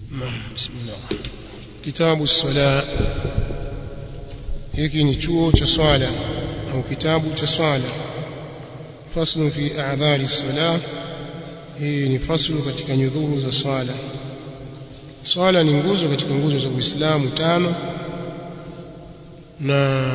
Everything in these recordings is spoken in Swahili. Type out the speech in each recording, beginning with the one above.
بسم الله kitabu sala hiki ni chuo cha swala au kitabu cha swala faslu fi a'dhari sala hii ni faslu katika nyudhuru za swala swala ni nguzo katika nguzo za Uislamu tano na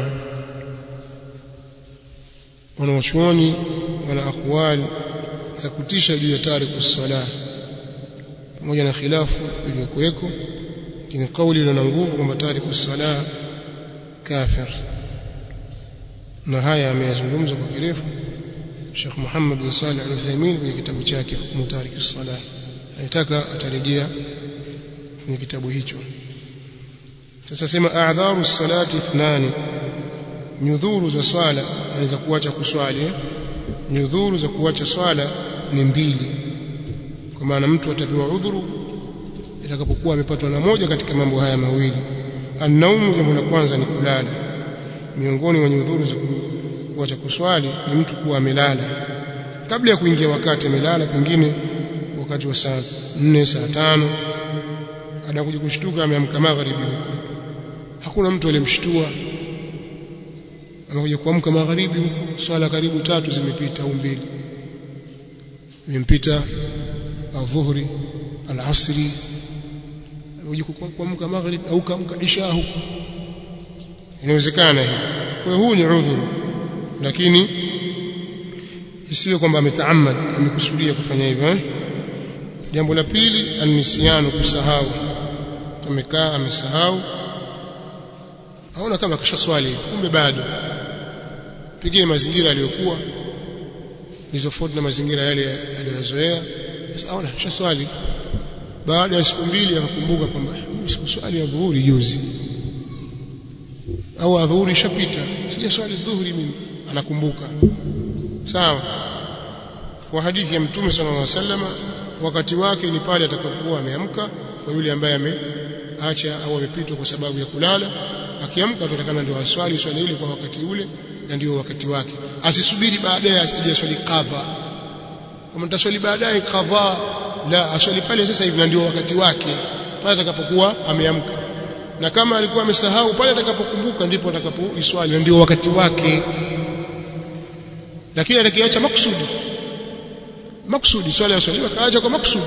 wanawachuoni wana akwali za kutisha juu ya tariku sala pamoja na khilafu iliyokuweko lakini kauli iliyo na nguvu kwamba tariku sala kafir na haya ameyazungumza kwa kirefu Sheikh Muhammad bin Salih Al-Uthaymeen kwenye kitabu chake Hukumu Tariki Salah anataka atarejea kwenye kitabu hicho sasa sema a'dharu salati ithnani nyudhuru za swala anaweza kuacha kuswali nyudhuru za kuacha swala ni mbili kwa maana mtu atapewa udhuru itakapokuwa amepatwa na moja katika mambo haya mawili annaumu jambo la kwanza ni kulala miongoni mwa nyudhuru za kuacha kuswali ni mtu kuwa amelala kabla ya kuingia wakati amelala pengine wakati wa saa 4 saa tano anakuja kushtuka ameamka magharibi huko hakuna mtu aliyemshtua anakuja kuamka magharibi huko swala karibu tatu zimepita au mbili imempita adhuhuri alasri anakuja kuamka magharibi au kaamka isha huko inawezekana hiyo kwa huu ni udhuru lakini isiwe kwamba ametaamad amekusudia kufanya hivyo eh? jambo la pili anisiano kusahau amekaa amesahau aona kama kashaswali kumbe bado pengine mazingira aliyokuwa ni tofauti na mazingira yale aliyozoea sasa aona kashaswali baada ya siku mbili akakumbuka kwamba sikuswali ya dhuhuri juzi au adhuhuri ishapita sijaswali dhuhuri mimi anakumbuka sawa kwa hadithi ya mtume sallallahu alaihi wasallam wakati wake ni pale atakapokuwa ameamka kwa yule ambaye ameacha au amepitwa kwa sababu ya kulala akiamka tutakana ndio aswali swali ile kwa wakati ule na ndio wakati wake asisubiri baadaye asije swali qadha kama nitaswali baadaye qadha la aswali pale sasa hivi na ndio wakati wake pale atakapokuwa ameamka na kama alikuwa amesahau pale atakapokumbuka ndipo atakapoiswali na ndio wakati wake lakini atakiacha maksudi maksudi swala ya swaliwa kaacha kwa maksudi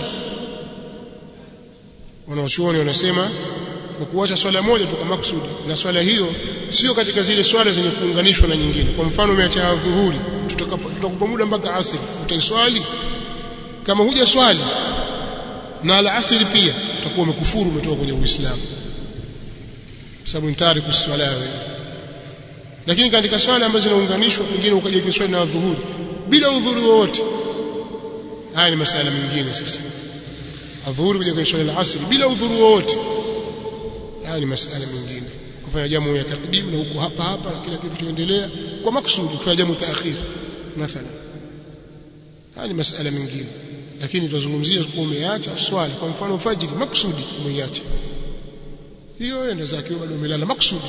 wanaochuoni wanasema kwa kuacha swala moja tu kwa maksudi na swala hiyo sio katika zile swala zenye kuunganishwa na nyingine kwa mfano umeacha dhuhuri tutakupa muda mpaka asri utaiswali kama huja swali na alasiri pia utakuwa umekufuru umetoka kwenye uislamu sababu ni tariku swala wewe lakini katika swala ambazo zinaunganishwa pengine ukaja kiswali na dhuhuri bila udhuri wowote haya ni masala mengine sasa adhuhuri kuja kwenye swala la asri bila udhuru wowote haya ni masala mengine kufanya jamu ya takdim na huko hapa hapa na kila kitu kinaendelea kwa maksudi kufanya jamu taakhir mathalan haya ni masala mengine lakini tutazungumzia kwa umeacha swala kwa mfano fajiri maksudi umeiacha hiyo enda zake bado umelala maksudi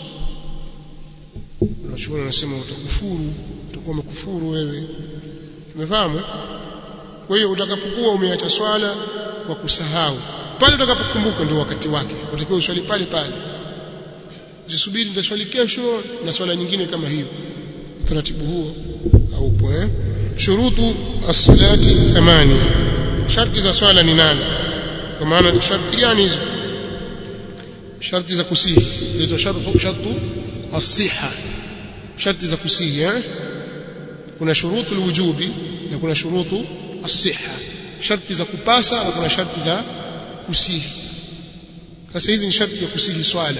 unachoona unasema utakufuru utakuwa umekufuru wewe umefahamu kwa hiyo utakapokuwa umeacha swala kwa kusahau pale utakapokumbuka ndio wakati wake utakiwa uswali pale pale usisubiri nitaswali kesho na swala nyingine kama hiyo utaratibu huo haupo eh shurutu as-salati thamani sharti za swala ni nane kwa maana sharti gani hizo sharti za kusihi zinaitwa shartu shartu as-siha sharti za kusihi eh kuna shurutu alwujubi na kuna shurutu as-siha sharti za kupasa na kuna sharti za kusihi sasa hizi ni sharti za kusihi swala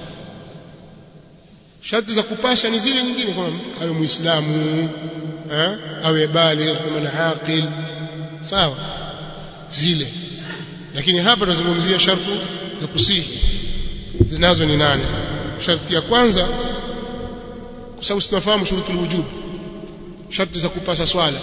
sharti za kupasa ni zile nyingine kama mtu awe muislamu eh awe baligh kama aqil sawa zile lakini hapa tunazungumzia sharti za kusihi zinazo ni nane sharti ya kwanza kwa sababu tunafahamu shurutul wujub sharti za kupasa swala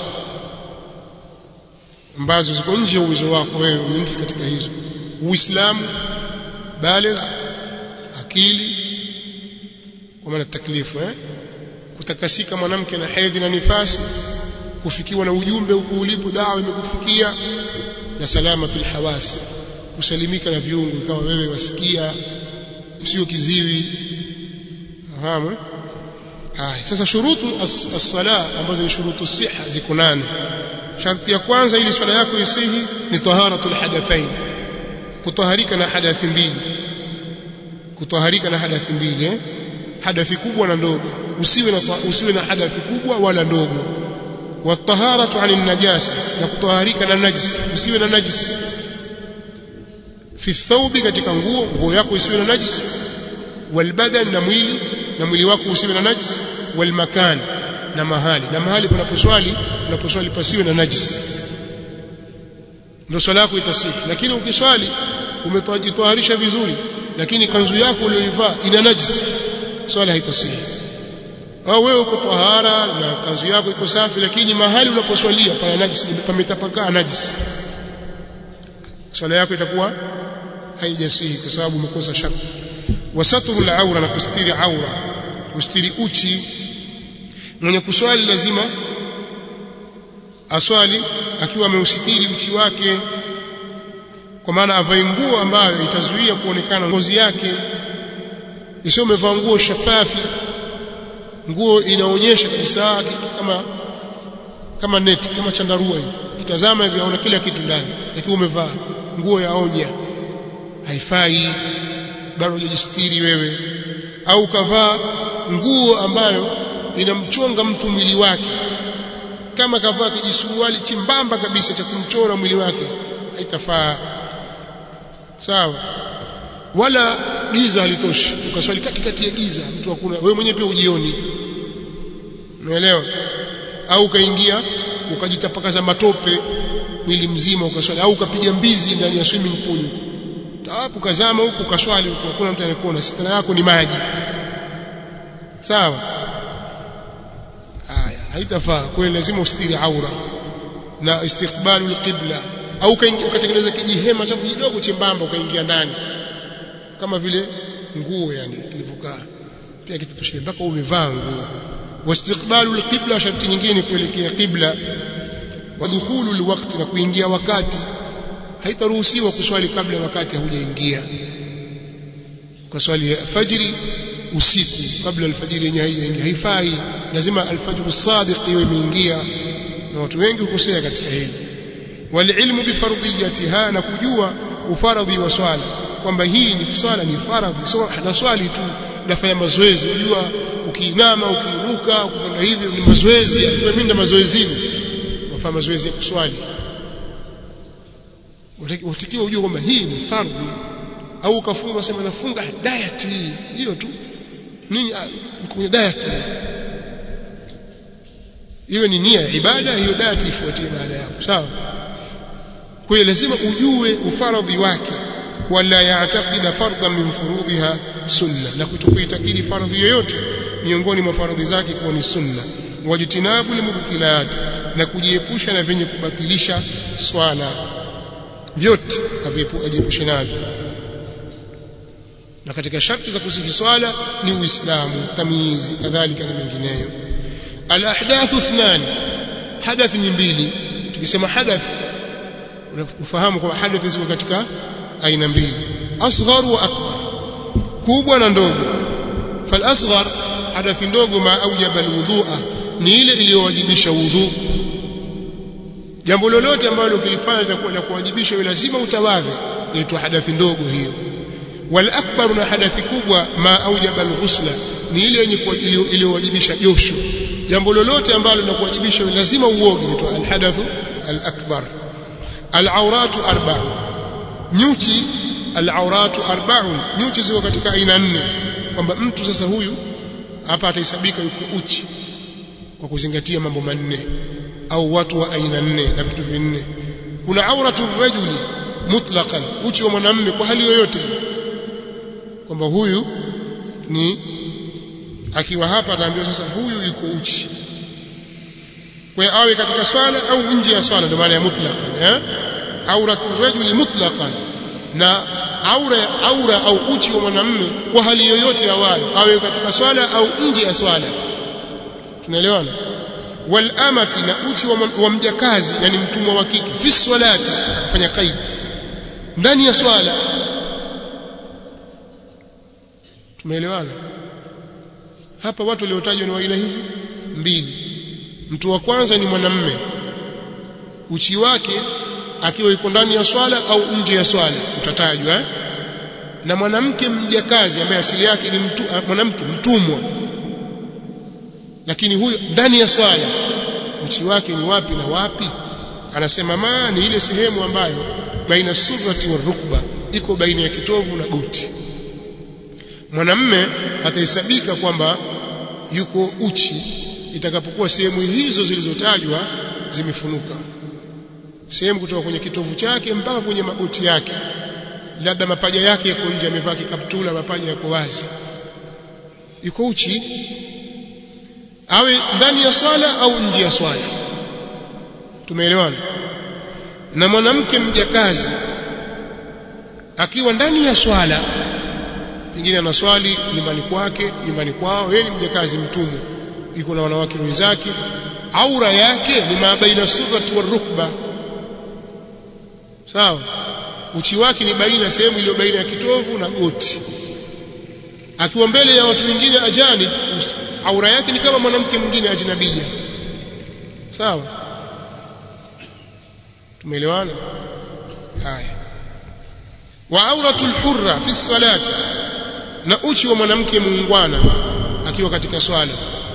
ambazo ziko nje ya uwezo wako wewe nyingi katika hizo uislamu baligh akili kwa maana taklifu eh kutakasika mwanamke na hedhi na nifasi kufikiwa na ujumbe huko ulipo dawa imekufikia na salamatul hawas kusalimika na viungo kama wewe wasikia sio kiziwi fahamu haya sasa shurutu as-sala ambazo ni shurutu siha ziko nane sharti ya kwanza ili swala yako isihi ni taharatul hadathain kutaharika na hadathi mbili kutaharika na hadathi mbili eh? hadathi kubwa na ndogo usiwe na usiwe na hadathi kubwa wala ndogo wataharatu anil najasa na kutaharika na najis usiwe na najis fi thawbi katika nguo nguo yako isiwe na najis walbadan na mwili na mwili wako usiwe na najis walmakan na mahali na mahali panaposwali unaposwali pasiwe na najis ndio swala yako itasihi lakini ukiswali umetajitaharisha vizuri lakini kanzu yako uliyoivaa ina najis swala haitasihi au wewe uko tahara na kanzu yako iko safi lakini mahali unaposwalia pana najis pametapakaa najis swala yako itakuwa haijasihi kwa sababu umekosa shaka wasatru al-aura na kustiri aura kustiri uchi mwenye kuswali lazima aswali akiwa ameusitiri uchi wake kwa maana avae nguo ambayo itazuia kuonekana ngozi yake isiyo umevaa nguo shafafi nguo inaonyesha kabisa kitu kama kama neti kama chandarua hivi kitazama hivi aona kila kitu ndani lakini umevaa nguo ya onya haifai bado hujajistiri wewe au kavaa nguo ambayo inamchonga mtu mwili wake kama kavaa kijisuruali chimbamba kabisa cha kumchora mwili wake haitafaa sawa wala giza halitoshi ukaswali katikati ya giza mtu hakuna wewe mwenyewe pia ujioni umeelewa au ukaingia ukajitapakaza matope mwili mzima ukaswali au ukapiga mbizi ndani ya swimming pool hapo kazama huku ukaswali huku hakuna mtu anayekuona sitana yako ni maji sawa haya haitafaa kwa lazima ustiri aura na istiqbalu alqibla au ukatengeneza kijihema cha kidogo chembamba ukaingia ndani kama vile nguo yani kilivukaa pia kitatoshia mpaka umevaa nguo wastiqbalu alqibla sharti nyingine kuelekea qibla wa dukhulu alwaqti na kuingia wakati haitaruhusiwa kuswali kabla wakati haujaingia kwa swali ya fajri usiku kabla alfajiri yenyewe haijaingia haifai lazima alfajr sadiq iwe imeingia na watu wengi hukosea katika hili walilmu bifardhiyatiha na kujua ufaradhi wa swala kwamba hii ni swala ni faradhi so na swali tu nafanya mazoezi unajua ukiinama ukiinuka ukipanda hivi ni mazoezi mimi na mazoezini wafanya mazoezi ya kuswali utakiwa ujue kwamba hii ni fardhi au ukafunga sema nafunga diet hii hiyo tu nini kwenye diet hiyo ni nia ya ibada hiyo diet ifuatie baada yako sawa kwa hiyo lazima ujue ufaradhi wake wala yaatakida fardhan min furudhiha sunna na kutokuitakidi fardhi yoyote miongoni mwa fardhi zake kuwa ni sunna wajitinabu limubtilat na kujiepusha na vyenye kubatilisha swala vyote ajiepushe navyo na katika sharti za kusihi swala ni uislamu tamyizi kadhalika na mengineyo alahdathu ithnan hadath ni mbili tukisema hadath unafahamu kwamba hadath ziko katika aina mbili asghar wa akbar kubwa na ndogo fal asghar hadathi ndogo ma aujaba alwudhu'a ni ile iliyowajibisha wudhu jambo lolote ambalo ukilifanya litakuwa la kuwajibisha wewe lazima utawadhe inaitwa hadathi ndogo hiyo wal akbar na hadathi kubwa ma aujaba alghusla ni ile yenye iliyowajibisha josho jambo lolote ambalo linakuwajibisha wewe lazima uoge inaitwa alhadathu alakbar alawratu arba'u nyuchi alawratu arba'un nyuchi ziko katika aina nne kwamba mtu sasa huyu hapa atahesabika yuko uchi kwa kuzingatia mambo manne au watu wa aina nne na vitu vinne kuna auratu rajuli mutlaqan uchi wa mwanamume kwa hali yoyote kwamba huyu ni akiwa hapa ataambiwa sasa huyu yuko uchi kwa awe katika swala au nje ya swala ndio maana ya mutlaqan eh auratu rajuli mutlaqan na aura aura au uchi wa mwanamume kwa hali yoyote awayo awe katika swala au nje ya swala tunaelewana wal amati na uchi wa, wa mjakazi yani mtumwa wa kike fi salati kufanya qaid ndani ya swala tumeelewana hapa watu waliotajwa ni wa aina hizi mbili mtu wa kwanza ni mwanamme uchi wake akiwa yuko ndani ya swala au nje ya swala utatajwa eh? na mwanamke mjakazi ambaye asili yake ni mtu, mwanamke mtumwa lakini huyo ndani ya swala uchi wake ni wapi na wapi anasema ma ni ile sehemu ambayo baina surati wa rukba iko baina ya kitovu na goti mwanamme atahesabika kwamba yuko uchi itakapokuwa sehemu hizo zilizotajwa zimefunuka sehemu kutoka kwenye kitovu chake mpaka kwenye magoti yake labda mapaja yake yako nje amevaa kikaptula mapaja yako wazi yuko uchi awe ndani ya swala au nje ya swala tumeelewana na mwanamke mjakazi akiwa ndani ya swala pengine anaswali nyumbani kwake nyumbani kwao yeye ni mjakazi mtumwa yuko na wanawake wenzake aura yake ni mabaina surati wa rukba sawa uchi wake ni baina sehemu iliyo baina ya kitovu na goti akiwa mbele ya watu wengine ajani aura yake ni kama mwanamke mwingine ajnabia sawa tumeelewana haya wa auratul hurra fi salati na uchi wa mwanamke muungwana akiwa katika swala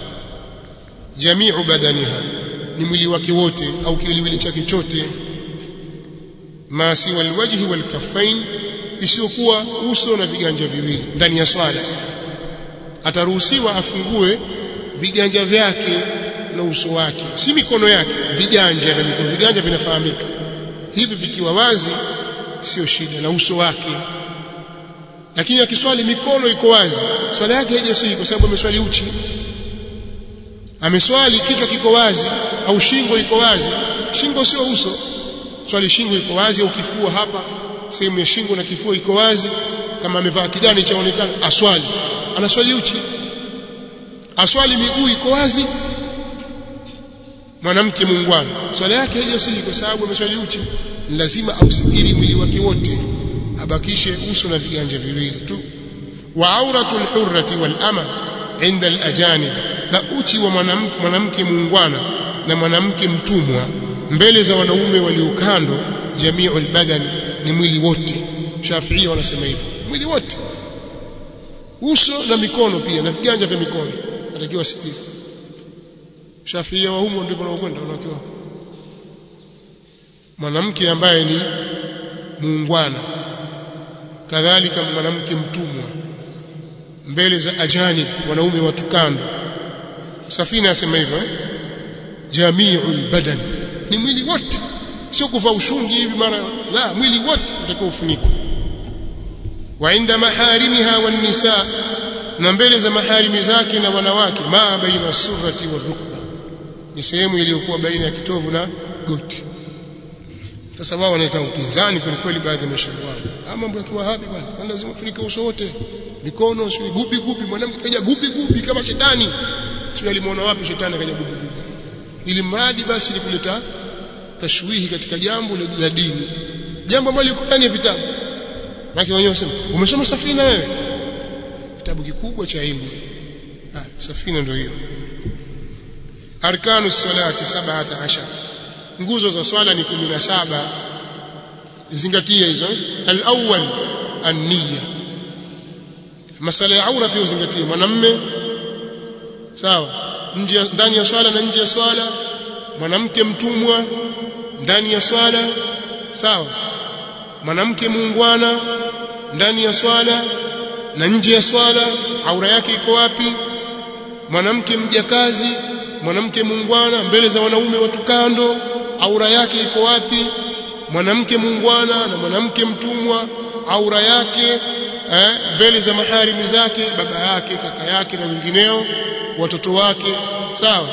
jamiu badaniha ni mwili wake wote au kiwiliwili chake chote ma siwa alwajhi walkaffain isiyokuwa uso na viganja viwili ndani ya swala ataruhusiwa afungue viganja vyake na uso wake si mikono yake viganja na mikono viganja vinafahamika hivi vikiwa wazi sio shida na uso wake lakini akiswali mikono iko wazi swala yake haijaswihi kwa sababu ameswali uchi ameswali kichwa kiko wazi au shingo iko wazi shingo sio uso swali shingo iko wazi au kifua hapa sehemu ya shingo na kifua iko wazi kama amevaa kidani chaonekana aswali anaswali uchi aswali miguu iko wazi mwanamke muungwana swala yake haijaswihi kwa sababu ameswali uchi lazima ausitiri mwili wake wote abakishe uso na viganja viwili tu wa auratul hurrati wal ama inda al ajanib na uchi wa mwanamke mwanamke muungwana na mwanamke mtumwa mbele za wanaume waliokando jamiul badan ni mwili wote Shafiia wanasema hivyo mwili wote uso na mikono pia na viganja vya mikono atakiwa sitiri Shafiia wa humo ndipo wanakwenda wanakiwa mwanamke ambaye ni muungwana kadhalika mwanamke mtumwa mbele za ajani wanaume watu kando safina yasema hivyo eh? jamiul badan ni mwili wote sio kuvaa ushungi hivi mara la mwili wote utakiwa ufunikwe wa inda maharimiha wan nisa na mbele za maharimi zake na wanawake ma baina surati wa rukba ni sehemu iliyokuwa baina ya kitovu na goti sasa wao wanaita upinzani kweli kweli baadhi ya mashauri wao mambo ya kiwahabi bwana lazima ufunike uso wote mikono sio gubi gubi mwanamke kaja gubi gubi kama shetani sio alimuona wapi shetani akaja gubi gubi ili mradi basi likuleta tashwihi katika jambo la dini jambo ambalo liko ndani ya vitabu Maki wenyewe wasema umesoma safina wewe kitabu kikubwa cha ilmu ah safina ndio hiyo arkanu salati 17 nguzo za swala ni 17 zingatia hizo al-awwal an-niyya masala ya aura pia uzingatie mwanamme sawa nje ndani ya swala na nje ya swala mwanamke mtumwa ndani ya swala sawa mwanamke muungwana ndani ya swala na nje ya swala aura yake iko wapi mwanamke mjakazi mwanamke muungwana mbele za wanaume watu kando aura yake iko wapi mwanamke muungwana na mwanamke mtumwa aura yake eh, mbele za maharimi zake baba yake kaka yake na wengineo watoto wake sawa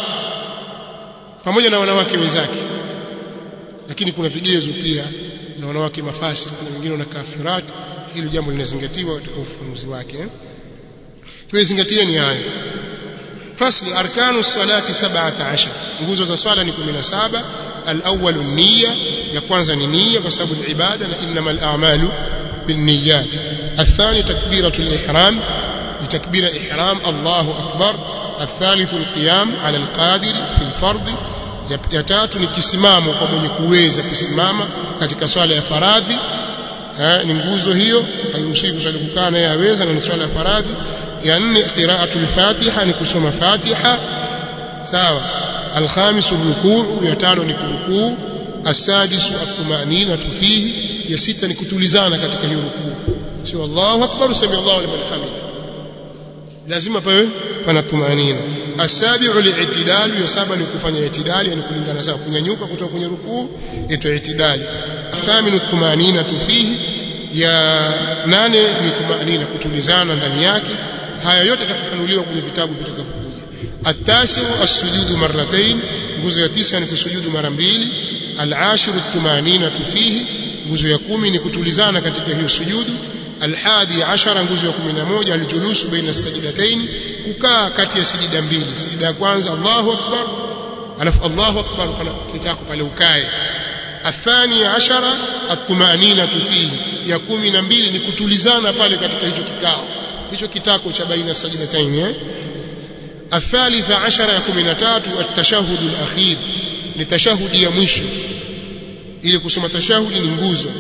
pamoja na wanawake wenzake lakini kuna vigezo pia na wanawake mafasi na wengine wana kafirat hilo jambo linazingatiwa katika ufunuzi wake kwa zingatieni haya fasli arkanu salati 17 nguzo za swala ni 17 al-awwal an-niyya ya kwanza ni nia kwa sababu ni ibada na innamal a'malu binniyat الثاني تكبيرة الإحرام لتكبير إحرام الله أكبر الثالث القيام على القادر في الفرض ya tatu ni kisimamo kwa mwenye kuweza kusimama katika swala ya faradhi eh, ni nguzo hiyo hairuhusiwi kuswali kukaa naye aweza na ni swala ya faradhi ya nne qiraatul fatiha ni kusoma fatiha sawa alkhamisu rukuu ya tano ni kurukuu asadisu atumanina fihi ya sita ni kutulizana katika hiyo rukuu sio Allahu akbar sami Allahu liman hamida lazima pawe pana tumanina asabiu li'tidal ya saba ni kufanya itidali yani kulingana sawa kunyanyuka kutoka kwenye rukuu itwa itidali thaminu tumanina fihi ya nane ni tumanina kutulizana ndani yake haya yote yatafafanuliwa kwenye vitabu vitakavyokuja atasiu as-sujudu marratayn nguzo ya tisa ni kusujudu mara mbili al-ashiru tumanina fihi nguzo ya kumi ni kutulizana katika hiyo sujudu alhadi ashara nguzo ya 11 aljulusu baina sajdatayn kukaa kati ya sijida mbili sijida ya kwanza Allahu akbar alafu Allahu akbar pana kitako pale ukae athani ashara atmanina fihi ya kumi na mbili ni kutulizana pale katika hicho kikao hicho kitako cha baina sajdatayn eh الثالثة عشر ya 13 التشهد الأخير ni tashahudi ya mwisho ili kusoma tashahudi ni nguzo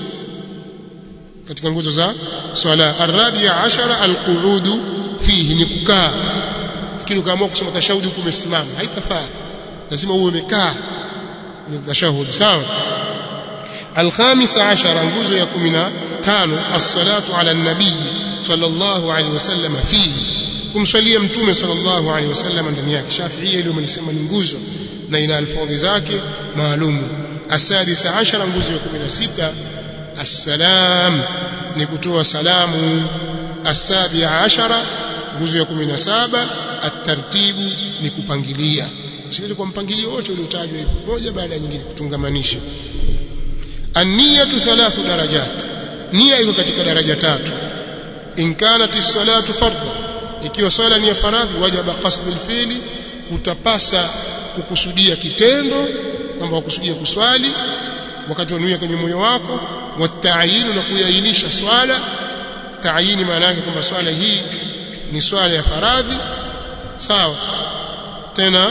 katika nguzo za swala arabia ashara alquudu fihi ni kukaa lakini ukaamua kusoma tashahudi huku umesimama haitafaa lazima uwe umekaa kwenye tashahudi sawa alkhamisa ashara nguzo ya 15 as-salatu ala an-nabii sallallahu alaihi wasallam fihi kumswalia mtume sallallahu alaihi wasallam ndani yake shafiia ile umelisema ni nguzo na ina alfadhi zake maalumu asadisa ashara nguzo ya 16 assalam ni kutoa salamu asabia ashara nguzo ya 17 atartibu ni kupangilia usije kwa mpangilio wote uliotajwa hivi moja baada ya nyingine kutungamanisha an-niyatu thalathu darajat nia iko katika daraja tatu in kanat as-salatu fardha ikiwa swala ni ya faradhi wajaba qasdul fi'li kutapasa kukusudia kitendo kwamba wakusudia kuswali wakati wanuia kwenye moyo wako watayinu na kuiainisha swala taayini maana yake kwamba swala hii ni swala ya faradhi sawa tena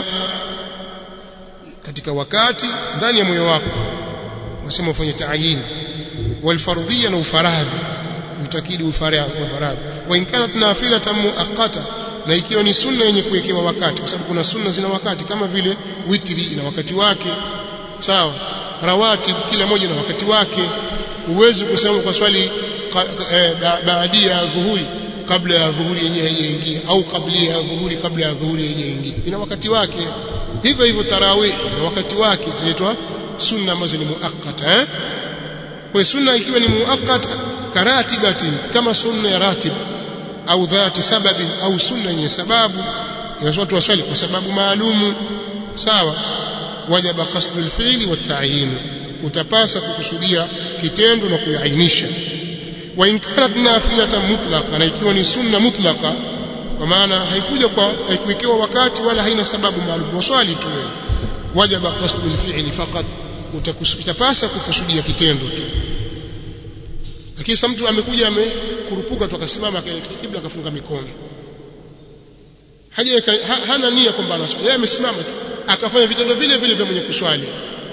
katika wakati ndani ya moyo wako wasema ufanye taayini walfardhia na ufaradhi utakidi ufaradhi wa faradhi wa in kanat nafilatan muaqqata na ikiwa ni sunna yenye kuwekewa wakati kwa sababu kuna sunna zina wakati kama vile witri ina wakati wake sawa rawatib kila moja na wakati wake uwezi kusema kwa swali eh, baadia ya dhuhuri kabla ya dhuhuri yenyewe haijaingia au kabla ya dhuhuri kabla ya dhuhuri haijaingia ina wakati wake hivyo hivyo tarawih na wakati wake zinaitwa sunna ambazo ni muakkata eh kwa sunna ikiwa ni muakkata karatibatin kama sunna ya ratib au dhati sababi au sunna yenye sababu ya watu waswali kwa sababu maalumu sawa wajaba qasdul fi'li wa ta'yin utapasa kukusudia kitendo na kuainisha wa in kanat nafilatan mutlaqa na ikiwa ni sunna mutlaqa kwa maana haikuja kwa haikuwekewa wakati wala haina sababu maalum waswali tu wajaba qasdul fi'li faqat utapasa kukusudia kitendo tu lakini sasa mtu amekuja amekurupuka tu akasimama kibla akafunga mikono haja ha, hana nia kwamba anaswali yeye amesimama tu akafanya vitendo vile vile vya mwenye kuswali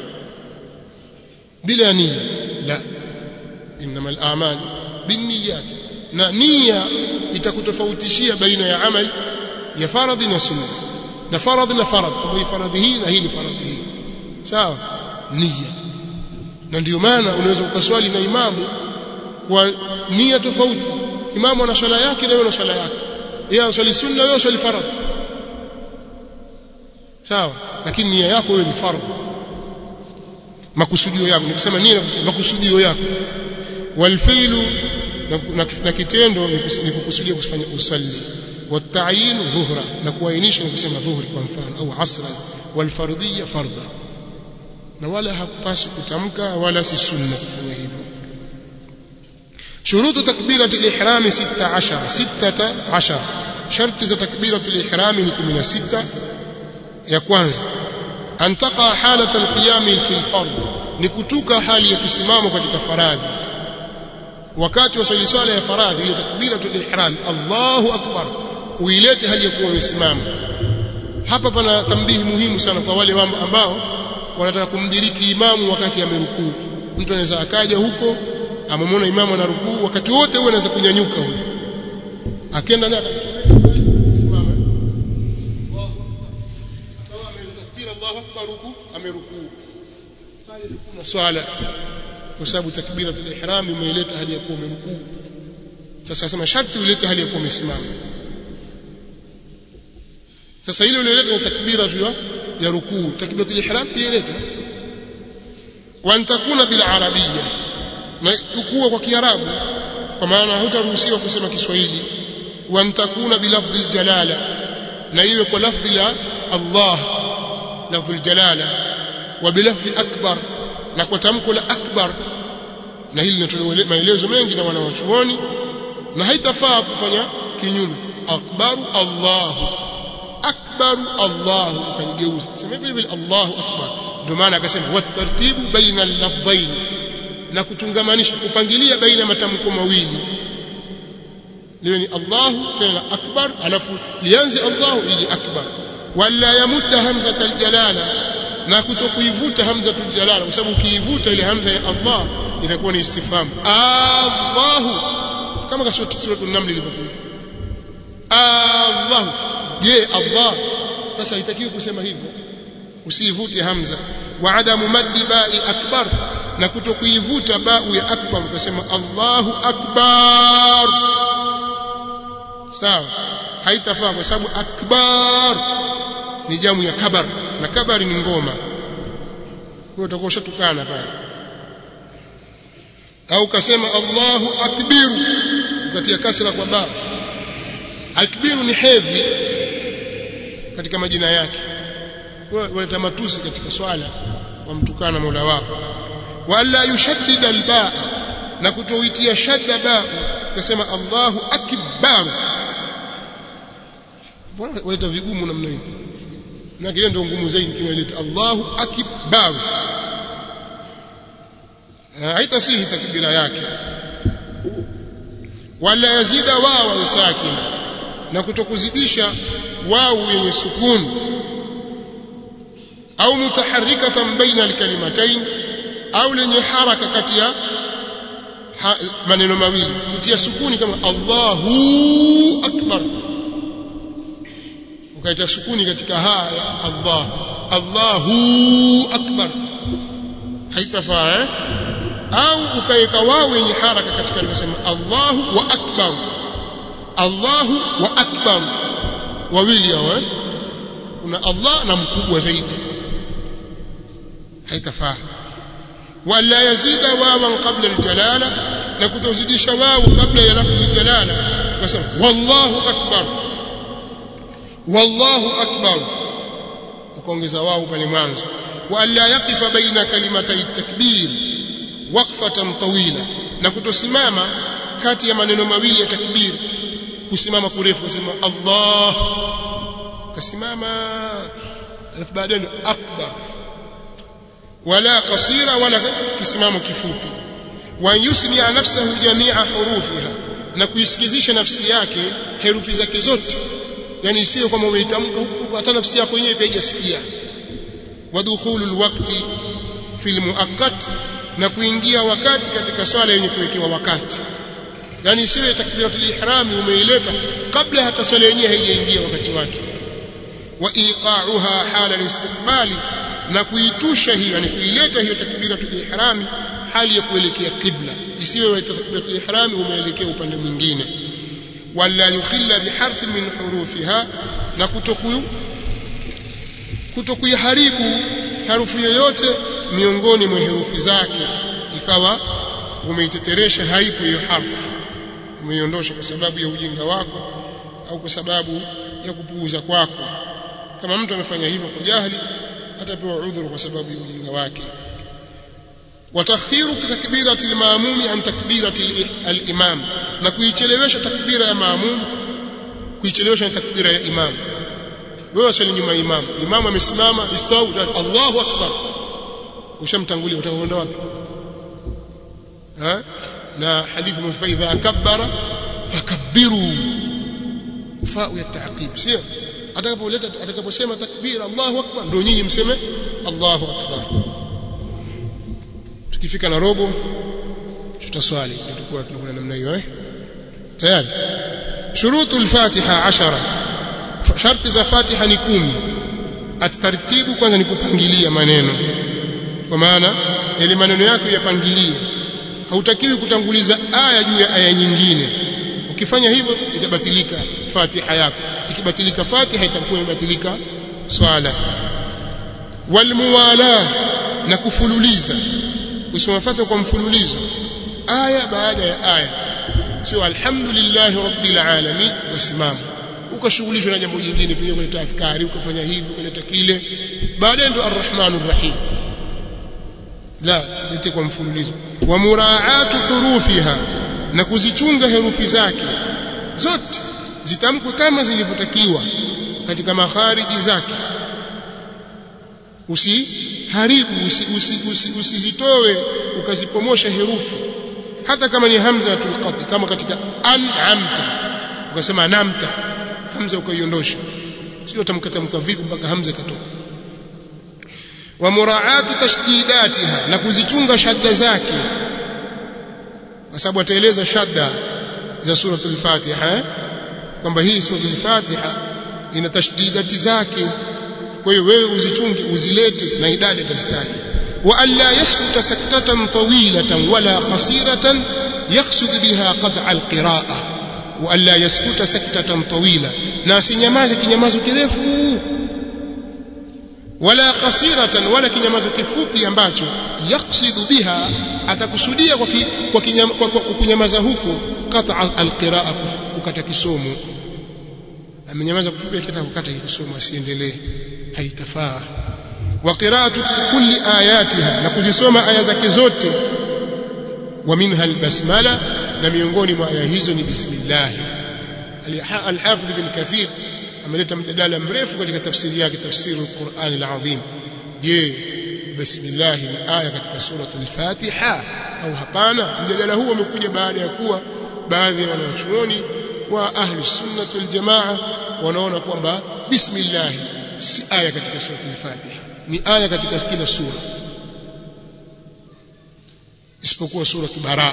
bila nia la innamal a'mal binniyat na nia itakutofautishia baina ya amal ya faradhi na sunna na faradhi na faradhi kwa hii faradhi hii na hii ni faradhi hii sawa nia na ndio maana unaweza ukaswali na imamu kwa nia tofauti imamu ana swala yake na wewe una swala yake yeye anaswali sunna wewe unaswali faradhi sawa lakini nia yako wewe ni fardhu makusudio yako nikisema nia makusudio yako walfilu na, na kitendo ni kukusudia kufanya usalli والتعيين ظهرا na kuainisha ni kusema dhuhri kwa mfano au asra walfardhiyya fardha na wala hakupaswi kutamka wala si sunna kufanya hivyo شروط تكبيرة الإحرام ستة عشر ستة عشر شرط za تكبيرة الإحرام ni 16 ya kwanza أن تقع حالة القيام في الفرض ni kutuka hali ya kisimamo katika faradhi wakati wa swali swala ya faradhi ile takbiratul ihram Allahu akbar uilete hali ya kuwa umesimama hapa pana tambihi muhimu sana kwa wale ambao wanataka kumdiriki imamu wakati amerukuu mtu anaweza akaja huko amemwona imamu ana rukuu wakati wote huo anaweza kunyanyuka huyo akaenda naye akasimama akawa ametakbira Allahu akbar huku amerukuu pale kuna swala kwa sababu takbiratul ihram umeileta hali ya kuwa umerukuu sasa sema sharti ulete hali ya kuwa umesimama sasa ile ulileta ni takbira tu ya rukuu takbiratul ihram pia ileta wa antakuna bil arabiyya na ukua kwa kiarabu kwa maana hutaruhusiwa kusema kiswahili wa antakuna bilafdhi aljalala na iwe kwa lafdhi la Allah lafdhi aljalala wa bilafdhi akbar na kwa tamko la akbar na hili linatolewa maelezo mengi na wanawachuoni na haitafaa kufanya kinyume akbaru Allahu akbaru Allahu ukanigeuza sema vile vile Allahu akbar ndio maana akasema watartibu baina al-lafdhain na kutungamanisha kupangilia baina ya matamko mawili liwe ni Allahu tena akbar alafu lianze Allahu ije akbar wala yamudda hamzat aljalala na kutokuivuta hamzatul jalala kwa sababu ukiivuta ile hamza ya Allah itakuwa ni istifham Allahu kama kasura suratul naml ilivyokuja Allahu je Allah sasa haitakiwi kusema hivyo usiivute hamza wa adamu maddi ba'i akbar na kutokuivuta ba'u ya akbar ukasema Allahu akbar sawa haitafaa kwa sababu akbar ni jamu ya kabar na kabari ni ngoma kwa hiyo utakuwa ushatukana pale au kasema Allahu akbiru ukatia kasra kwa ba akbiru ni hedhi katika majina yake waleta matusi katika swala wamtukana Mola wako wala yushaddid albaa na kutoitia shadda ba ukasema Allahu akbar mbona waleta vigumu namna hiyo na kile ndio ngumu zaidi kinaleta Allahu akbar haitasihi takbira yake wala yazida wawa sakina na kutokuzidisha wau yenye sukuni au mutaharrikatan baina alkalimatayn au lenye haraka kati ya maneno mawili kutia sukuni kama Allahu akbar ukaita sukuni katika ha ya Allah Allahu akbar haitafaa eh? au ukaweka wao yenye haraka katika alivyosema Allahu wa akbar Allahu wa akbar wawili hao eh? kuna Allah na mkubwa zaidi haitafaa wala yazida wawan qabla aljalala na kutozidisha wao kabla ya lafzi aljalala ukasema wallahu akbar wallahu akbar ukaongeza wao pale mwanzo wala yaqifa baina kalimatay takbir waqfatan tawila na kutosimama kati ya maneno mawili ya takbir kusimama kurefu kusema Allah kasimama alafu baadaye akbar wala qasira wala kisimamo kifupi wa yusmi nafsahu jamia hurufiha na kuisikizisha nafsi yake herufi zake zote yani isiyo kama umeitamka huku hata nafsi yako yenyewe pia haijasikia wadkhulul waqti fil muaqqat na kuingia wakati katika swala yenye kuwekewa wakati yani isiwe takbiratul ihrami umeileta kabla hata swala yenyewe haijaingia wakati wake wa iqa'uha hala al-istiqbali na kuitusha hiyo yani kuileta hiyo takbiratul ihrami hali ya kuelekea qibla isiwe takbiratul ihrami umeelekea upande mwingine wala yukhilla biharfi min hurufiha na kutokuyu kutokuiharibu harufu yoyote miongoni mwa herufi zake ikawa umeiteteresha haipo hiyo harfu umeiondosha kwa sababu ya ujinga wako au kwa sababu ya kupuuza kwako kama mtu amefanya hivyo kwa jahili atapewa udhuru kwa sababu ya ujinga wake watakhiru takbirati al-maamumi an takbirati al-imam na kuichelewesha takbira ya maamum kuichelewesha takbira ya imam wewe swali nyuma ya imam imam amesimama istawu Allahu akbar ushamtangulia utakwenda wapi ha na hadithi fa idha kabbara fakabbiru fa ya ta'qib sio atakapoleta atakaposema takbir Allahu akbar ndio nyinyi mseme Allahu akbar tukifika na robo tutaswali tutakuwa tunakwenda namna hiyo eh tayari shurutu al-fatiha 10 sharti za fatiha ni kumi atartibu kwanza ni kupangilia maneno kwa maana ili maneno yako yapangilie hautakiwi kutanguliza aya juu ya aya nyingine ukifanya hivyo itabatilika fatiha yako ikibatilika fatiha itakuwa imebatilika swala walmuwala na kufululiza kusoma fatiha kwa mfululizo aya baada ya aya sio alhamdulillah rabbil alamin wasimama ukashughulishwa na jambo jingine pia kwenye tafakari ukafanya hivi ukaleta kile baadaye ndo arrahmanur rahim la lete kwa mfululizo wa muraatu hurufiha na kuzichunga herufi zake zote zitamkwe kama zilivyotakiwa katika makhariji zake usiharibu usizitoe usi, usi, usi ukazipomosha herufi hata kama ni hamza tulqati kama katika an'amta ukasema anamta hamza ukaiondosha sio tamkatamka vipi mpaka hamza ikatoka wa muraati tashdidatiha na kuzichunga shadda zake kwa sababu ataeleza shadda za suratul Fatiha kwamba hii suratul Fatiha ina tashdidati zake kwa hiyo wewe uzichunge uzilete na idadi atazitaja wa alla yaskuta saktatan tawilatan wala qasiratan yaqsud biha qat'a alqira'a wa alla yaskuta saktatan tawila na asinyamaze kinyamazo kirefu wala qasiratan wala kinyamazo kifupi ambacho yaqsidu biha atakusudia kwa, ki, kwa, kinyama, kwa, kwa kunyamaza huko qat'a alqiraa kukata kisomo amenyamaza kufupi akitaka kukata kisomo asiendelee haitafaa wa qira'atu kulli ayatiha na kuzisoma aya zake zote wa minha albasmala na miongoni mwa aya hizo ni bismillah al-hafidh ibn kathir ameleta mjadala mrefu katika tafsiri yake tafsiri al-Qur'an al-azim je bismillah ni aya katika suratul Fatiha au hapana mjadala huu umekuja baada ya kuwa baadhi ya wanachuoni wa ahli sunnah wal jamaa wanaona kwamba bismillah si aya katika suratul Fatiha ni aya katika kila sura isipokuwa suratul Baraa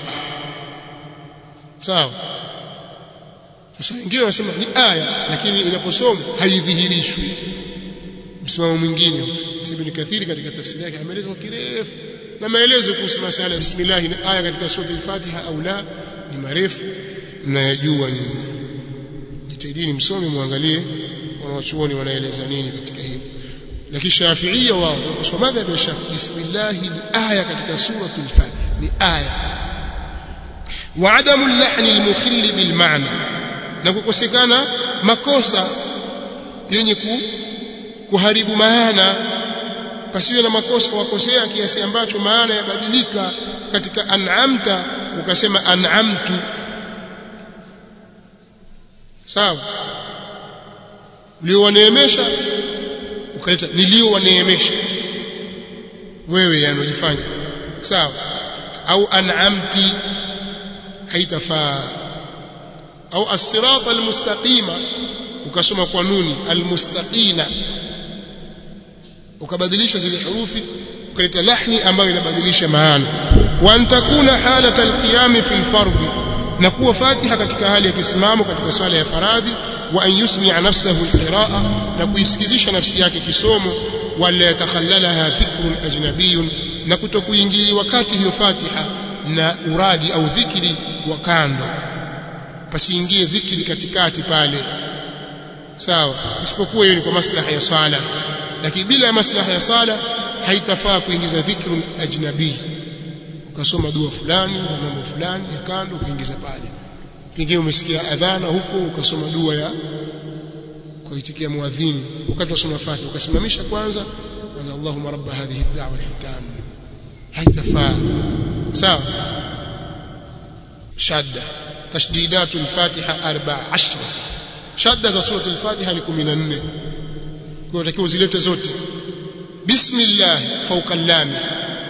sawa sasa wengine wanasema ni aya lakini inaposomwa haidhihirishwi msimamo mwingine Ibn Kathiri katika tafsiri yake ameeleza kwa kirefu na maelezo kuhusu masala bismillah ni aya katika sura al-Fatiha au la ni marefu mnayajua nyinyi jitahidini msome muangalie wanawachuoni wanaeleza nini katika hili lakini Shafi'ia wao kwa madhhabi ya Shafi'i bismillah ni aya katika sura al-Fatiha ni aya wa adamu al-lahni al-mukhill bil ma'na na kukosekana makosa yenye ku, kuharibu maana pasiwe na makosa wakosea kiasi ambacho maana yabadilika katika an'amta ukasema an'amtu sawa uliowaneemesha ukaleta niliowaneemesha wewe yanojifanya sawa au an'amti haitafaa au as-sirata al-mustaqima ukasoma kwa nuni al-mustaqina ukabadilisha zile herufi ukaleta lahni ambayo inabadilisha maana wa antakuna halata al-qiyam fi al-fardh na kuwa fatiha katika hali ya kisimamo katika swala ya faradhi wa an yusmi'a nafsahu al-qira'a na kuisikizisha nafsi yake kisomo wala yatakhallalaha fikrun ajnabiyyun na kutokuingili wakati hiyo fatiha na uradi au dhikri wa kando pasiingie dhikri katikati pale sawa isipokuwa hiyo ni kwa maslaha ya swala lakini bila ya maslaha ya swala haitafaa kuingiza dhikru ajnabi ukasoma dua fulani na mambo fulani ya kando ukaingiza pale pengine umesikia adhana huko ukasoma dua ya kuitikia muadhini wakati wasoma fatiha ukasimamisha kwanza kwanza Allahumma rabb hadhihi ad-da'wa al-tam haitafaa sawa shadda تشديدات الفاتحة أربع عشرة شدة سورة الفاتحة لكم من النه كنتكوا زلت زوت بسم الله فوق اللام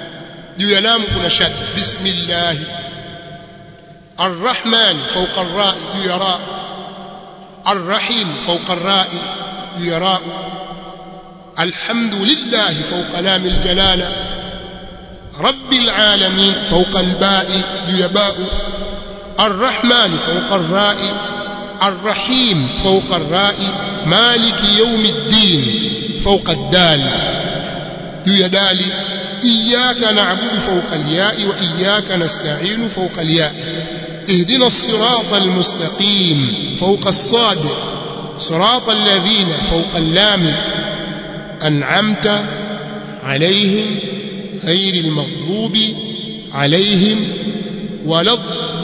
juu ya lam kuna shadda bismillah arrahman fawqa ar-ra juu ya ra arrahim fawqa ar-ra juu ya ra alhamdulillah fawqa lam al-jalala rabbil alamin fawqa al-ba juu ya ba الرحمن فوق الراء الرحيم فوق الراء مالك يوم الدين فوق الدال يا دالي إياك نعبد فوق الياء وإياك نستعين فوق الياء اهدنا الصراط المستقيم فوق الصاد صراط الذين فوق اللام أنعمت عليهم غير المغضوب عليهم ولا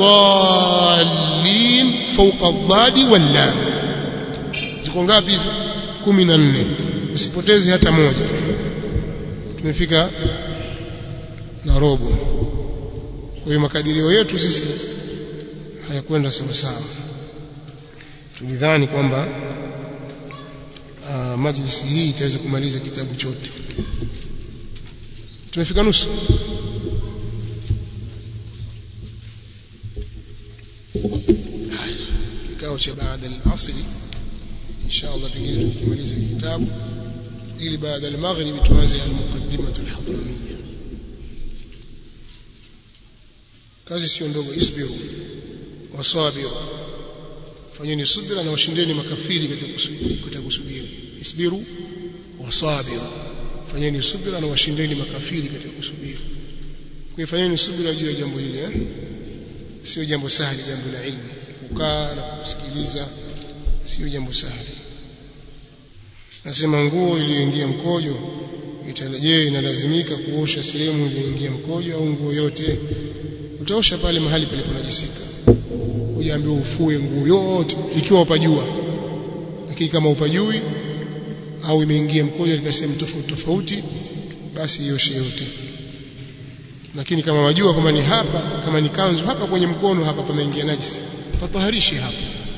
الضالين فوق الضاد واللام ziko ngapi hizo 14 usipoteze hata moja tumefika na robo kwa hiyo makadirio yetu sisi hayakwenda sawa sawa tulidhani kwamba uh, majlisi hii itaweza kumaliza kitabu chote tumefika nusu kikao cha baada al-asri inshallah pengine tukimaliza kitabu ili baada al-maghrib tuanze al-muqaddimah al-hadramiyya kazi sio ndogo isbiru wasabiru fanyeni subira na washindeni makafiri katika kusubiri katika kusubiri isbiru wasabiru fanyeni subira na washindeni makafiri katika kusubiri kwa fanyeni subira juu ya jambo hili eh sio jambo sahali jambo la ilmu kukaa na kusikiliza sio jambo sahali nasema nguo iliyoingia mkojo itarejea inalazimika kuosha sehemu iliyoingia mkojo au nguo yote utaosha pale mahali paliponajisika ujaambiwa ufue nguo yote ikiwa upajua lakini kama upajui au imeingia mkojo katika sehemu tofauti tofauti basi ioshe yote lakini kama wajua kwamba ni hapa kama ni kanzu hapa kwenye mkono hapa pameingia najisi pataharishe hapa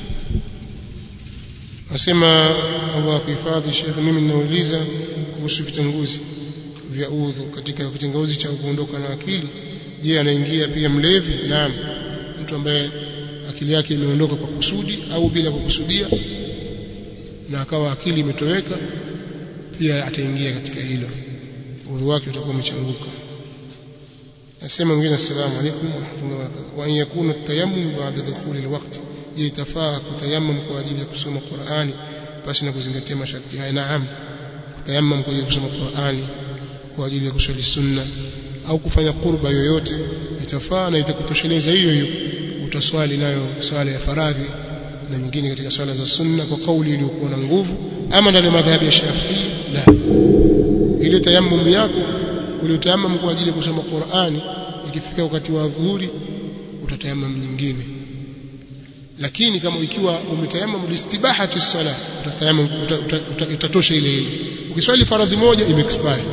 nasema Allah kuhifadhi Sheikh mimi ninauliza kuhusu vitanguzi vya udhu katika kitanguzi cha kuondoka na akili je anaingia pia mlevi naam mtu ambaye akili yake imeondoka kwa kusudi au bila kukusudia na akawa akili imetoweka pia ataingia katika hilo udhu wake utakuwa umechanguka nasema mwingine assalamu alaykum wa rahmatullahi wa barakatuh wa an yakuna at-tayammum ba'da dukhul al-waqt je itafaa kutayammum kwa ajili ya kusoma Qur'ani basi na kuzingatia masharti haya naam kutayammum kwa ajili ya kusoma Qur'ani kwa ajili ya kuswali sunna au kufanya qurba yoyote itafaa na itakutosheleza hiyo hiyo utaswali nayo swala ya faradhi na nyingine katika swala za sunna kwa kauli iliyokuwa na nguvu ama ndani ya madhhabi ya Shafi'i la ile tayammum yako uliotayammum kwa ajili ya kusoma Qur'ani ikifika wakati wa dhuhuri utatayammum nyingine lakini kama ikiwa umetayammum listibahati sala utatayammum itatosha ile ile ukiswali faradhi moja ime expire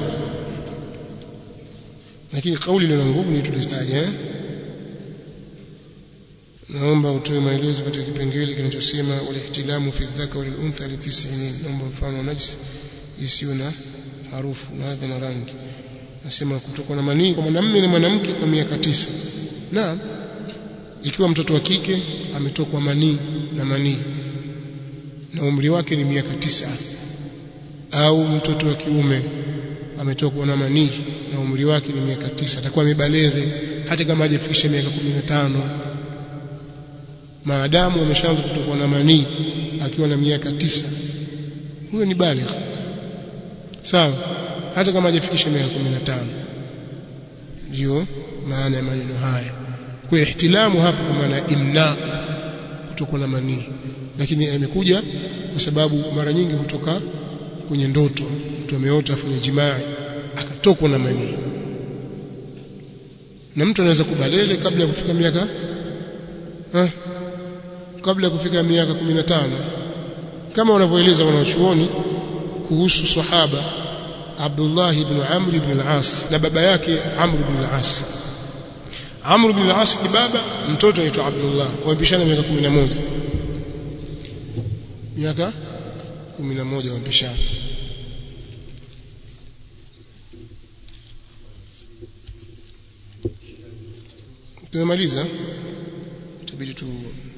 lakini kauli ina nguvu ni tulitaja eh naomba utoe maelezo katika kipengele kinachosema walihtilamu fi dhaka wal untha li 90 naomba mfano najis isiyo na harufu na hadha na rangi nasema kutoka na manii kwa mwanamume na mwanamke kwa miaka tisa naam ikiwa mtoto wa kike ametokwa manii na manii na umri wake ni miaka tisa au mtoto wa kiume ametokwa na manii na umri wake ni miaka tisa atakuwa amebaleghe hata kama hajafikisha miaka 15 maadamu ameshaanza kutokwa na manii akiwa na miaka tisa huyo ni baligh sawa hata kama hajafikisha miaka 15 ndio maana ya maneno haya kwa ihtilamu hapo kwa maana imna kutokwa na manii lakini imekuja kwa sababu mara nyingi hutoka kwenye ndoto mtu ameota afanye jimaa akatokwa na manii na mtu anaweza kubalele kabla ya kufika miaka ha? kabla ya kufika miaka 15 kama wanavyoeleza wanachuoni kuhusu sahaba Abdullah ibn Amr ibn al-As na baba yake Amr ibn al-As Amr ibn al-As ni baba mtoto anaitwa Abdullah wamepishana miaka 11 miaka 11 wamepishana tumemaliza itabidi tu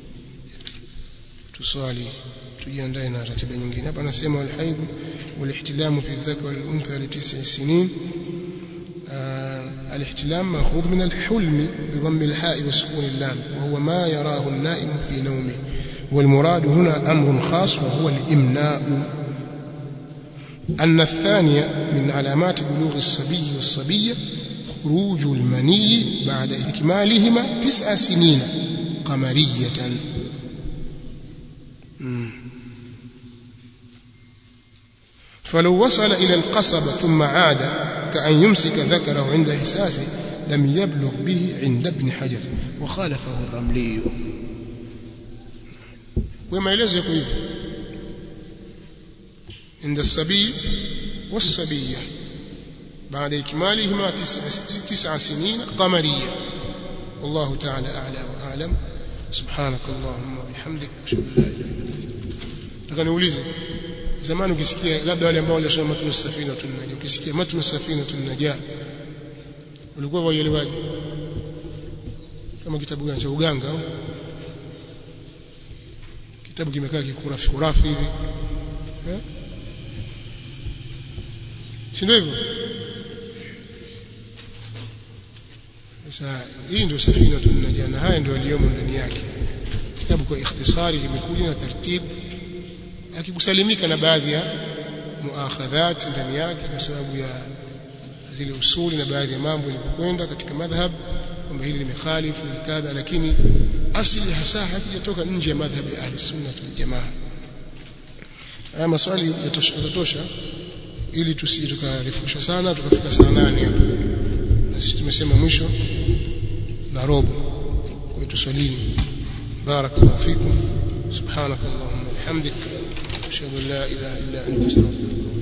tuswali tujiandae na ratiba nyingine hapa anasema walhaidh والاحتلام في الذكر والانثى لتسع سنين آه الاحتلام ماخوذ من الحلم بضم الحاء وسكون اللام وهو ما يراه النائم في نومه والمراد هنا امر خاص وهو الامناء ان الثانيه من علامات بلوغ الصبي والصبيه خروج المني بعد اكمالهما تسع سنين قمريه فلو وصل إلى القصبة ثم عاد كأن يمسك ذكره عند إحساسه لم يبلغ به عند ابن حجر وخالفه الرملي وما يلزق به عند الصبي والصبية بعد إكمالهما تسع, تسع سنين قمرية والله تعالى أعلى وأعلم سبحانك اللهم وبحمدك أشهد أن لا إله إلا أنت لكن أوليزك zamani ukisikia labda wale ambao walisoma matunu safina tunaja ukisikia matunu safina tunaja ulikuwa waielewaje kama kitabu gani cha uganga au kitabu kimekaa kikurafi kurafi hivi eh si ndio hivyo sasa hii ndio safina tunaja na haya ndio aliyomo ndani yake kitabu kwa ikhtisari kimekuja na taratibu akikusalimika na baadhi ya muakhadhat ndani yake kwa sababu ya zile usuli na baadhi ya mambo yalipokwenda katika madhhab kwamba hili limekhalifu ni kadha lakini asili hasa hakijatoka nje ya madhhab ya ahli sunna wal jamaa haya maswali yatatosha ili tusije tukarefusha sana tukafika saa nane hapo na sisi tumesema mwisho na robo kwa tuswalini barakallahu fikum subhanakallahumma bihamdika أشهد أن لا إله إلا أنت استغفرك